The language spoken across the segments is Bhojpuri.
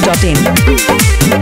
biharmasti.in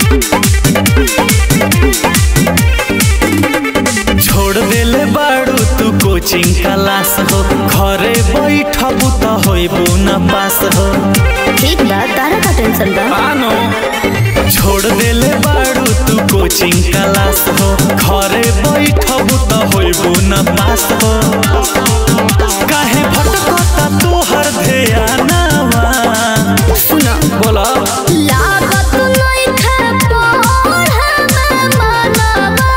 छोड़ देले बाड़ू तू कोचिंग क्लास हो घरे बैठबू त होइबू न पास हो ठीक बा तारा का टेंशन बा मानो छोड़ देले बाड़ू तू कोचिंग क्लास हो घरे बैठबू त होइबू न पास हो काहे भटकता तू हर ध्यानवा सुनो बोला लागत नइखे पढ़े में मनवा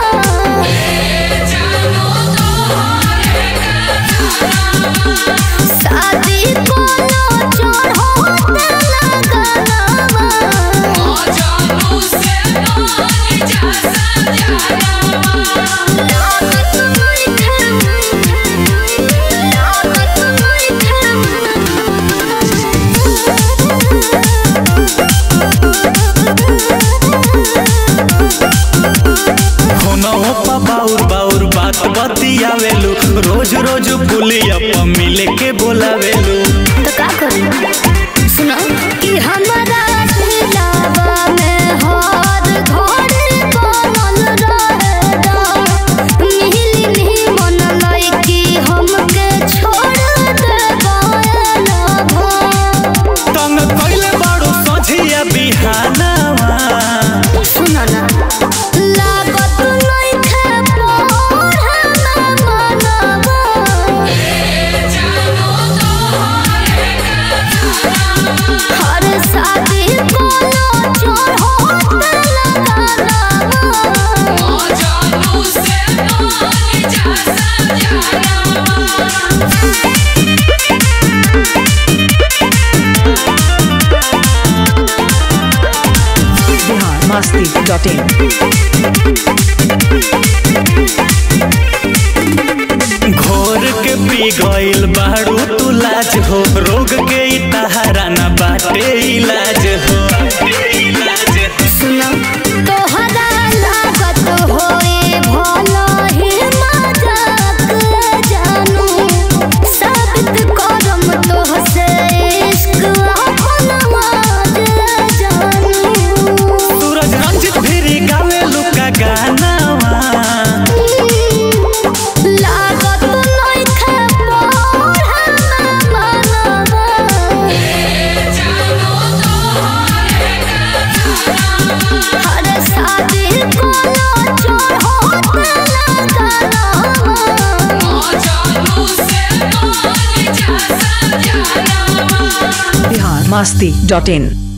शादी कोनो चढ़ोते लगनवा लागत नइखे लागत फोनवा पा बाउर बाउर बात बतियावेलू रोज रोज पुलिया प मिले के बोलावेलू तो का करी सुनो कि हमारा दिलावा में हर घर बनल रहेगा मिली नहीं मन लइकी हमके छोड़ दे गायलवा तंग कइले बाड़ू सझिया बिहानवा सुनो ना लागत नइखे पढ़े में मनवा हर शादी कोनो चढ़ोते लगनवा biharmasti.in घोर के पी गइल बाड़ू तू लाज हो रोग के ई तहारा न बाटे इलाज हो सुनो तोहरा लागत होए भला ही मजाक जानू साबित करम तोहसे इश्क अपन माज जानू सूरज रंजित फिरी गावेलू का गानावा लागत नइखे पढ़े में मनवा हर शादी कोनो चढ़ोते लगनवा biharmasti.in